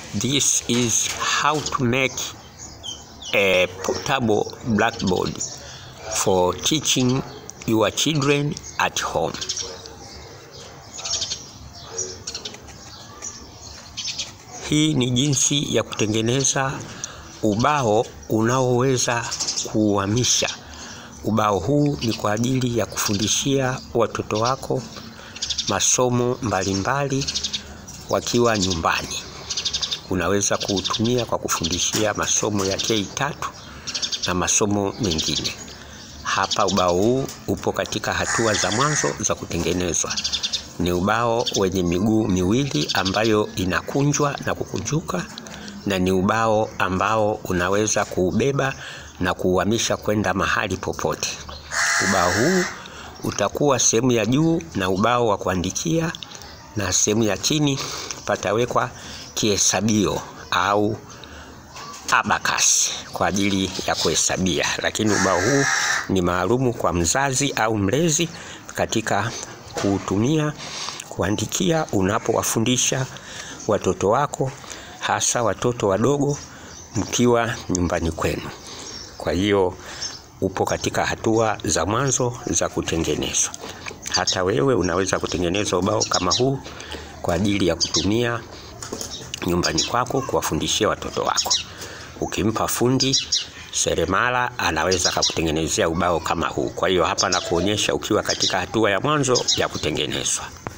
This is how to make a portable blackboard for teaching your children at home. Hii ni jinsi ya kutengeneza ubao unaoweza kuuhamisha. Ubao huu ni kwa ajili ya kufundishia watoto wako masomo mbalimbali wakiwa nyumbani. Unaweza kuutumia kwa kufundishia masomo ya K3 na masomo mengine. Hapa ubao huu upo katika hatua za mwanzo za kutengenezwa. Ni ubao wenye miguu miwili ambayo inakunjwa na kukunjuka, na ni ubao ambao unaweza kuubeba na kuuhamisha kwenda mahali popote. Ubao huu utakuwa sehemu ya juu na ubao wa kuandikia, na sehemu ya chini patawekwa kihesabio au abacus kwa ajili ya kuhesabia. Lakini ubao huu ni maalumu kwa mzazi au mlezi katika kuutumia kuandikia unapowafundisha watoto wako, hasa watoto wadogo mkiwa nyumbani kwenu. Kwa hiyo upo katika hatua za mwanzo za kutengenezwa. Hata wewe unaweza kutengeneza ubao kama huu kwa ajili ya kutumia nyumbani kwako kuwafundishia watoto wako. Ukimpa fundi seremala anaweza akakutengenezea ubao kama huu. Kwa hiyo hapa nakuonyesha ukiwa katika hatua ya mwanzo ya kutengenezwa.